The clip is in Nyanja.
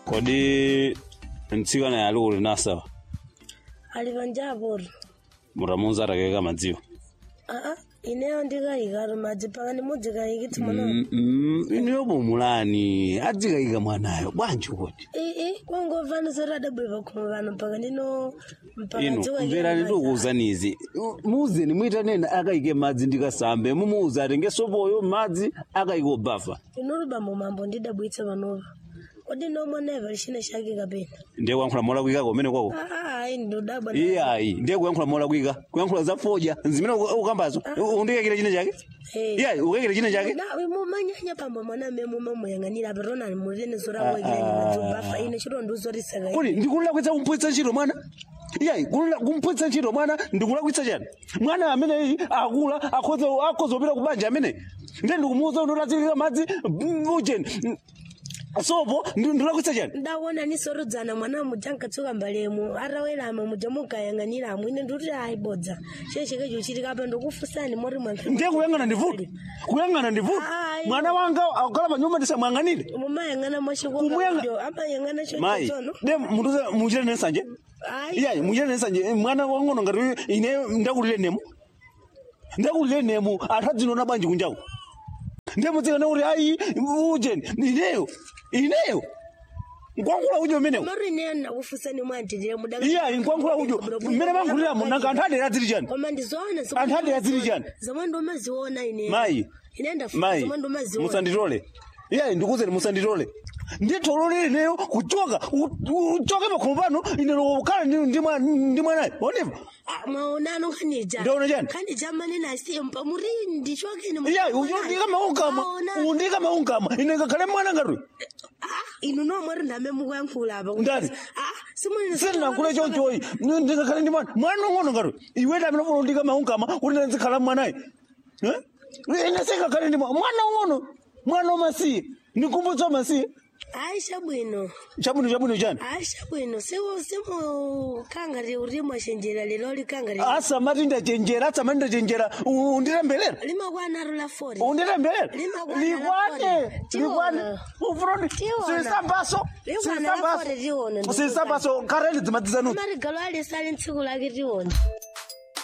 kodi mtsikana ali kuli nasawa ali panjapo mutamuuza atakeka madziwo aa ineyo ndikayika madzi pakani mudzikayikitsi mwana Mm, mm, ineyo pomulani adzikayika mwanayo bwanji kuti ii kwangomvani zoti adabwera pakhomo pano mpaka ndino mpaka ino dzikayika mverani madzi. ndikuwuzanizi muuzeni mwitanena akayike madzi ndikasambe mumuuza atenge sopoyo madzi akayike obafa inoti bambo mambo ndidabwitsa panopa kodi nomwenepa lixina xake kapena ndiye kuyankhula molakwika kumene kwako aa ayi ndodabwa iyayi ndiye kuyankhula molakwika kuyankhula za foja zimene ukambazo undikekere chine chake iyayi ukekere chine chake mumanyanya pambo mwana me mumamuyang'anira apatonani mulene zorawoikirani madzobafa ine chitonduzorisakai kodi ndikulakwitsa kumpwitsa ntchito mwana iyayi kulula- kumpwitsa ntchito mwana ndikulakwitsa chani mwana ameneyi akula akhoza akhoza kupita ku banja amene ndiye ndikumuwuza unoti azikika madzi mm, ujeni mm, sopo ndi- ndikulakwitsa chani ndaona nisorodzana mwana muja nkatsuka mbalemu atawelama muja mukayang'aniramo ine ndikuti ayibodza chechikecho chitikapa ndokufusani mori mwankhe ndiye kuyang'ana ndivuti kuyang'ana ndivuti Ayi. mwana wanga akukhala pa nyumba ndisamuyang'anire mumayang'ana Kumuyanga- mwachikokadio amayang'ana mayi chochono de mutuze muchite nesanje ayi iyayi muchite nesanje mwana wang'ono ngati ine ndakulire nemu ndakulire nemu anthu adzinona bwanji kunjaku ndiye mudzikane kuti ayi ujeni ineyo ineyo nkwankhula ujo umenewo mori ineyo ndakufusani mwantitire muda iyayi nkwankhula ujo mmene mankhuliramo nanga anthu adera adziri chani koma ndizoona Anthu adi azili chani? zomwe ndomaziona ine mayi ine ndafuna mayi zomwe ndomaziona musanditole iyayi ndikuzeni musanditole nditolole ineyo kuchoka u- u- uchoke pakhomo pano ine lokhala ndi- ndi mwa- ndi mwanayo oneva Ah, mwaonano khanija Ndaona chani? khanija manena asimpa muri ndichokeni iyayi undika maungama undika maungama ine ngakhale mwana ngati inu nomweri ndame mukuyankhula apa Ndani? simwene sindinakhule chochoyi ndingakhale ndi mwana mwana ung'ono ngati iwe ndamene funa undika maungama kuti ndizikhala mwanayi Eh? ine singakhale ndi mwana mwana ung'ono mwana wamasiye ndikumbutsa wamasiye aisha bwino chabwino chabwino chani aisha bwino simukhangati uri mwashenjera lero likangati asamati ndachenjera asamati ndachenjera u- undilembelera limakwanaro la fori undilembelera Limakwana likwane lafore. likwane Tiwona. ufuroni Tiwona. sisambaso Likwana lafore tiwona, ndikuza. sisambaso kareni dzimadzizanu marigalo alisali ntsiku lake tiona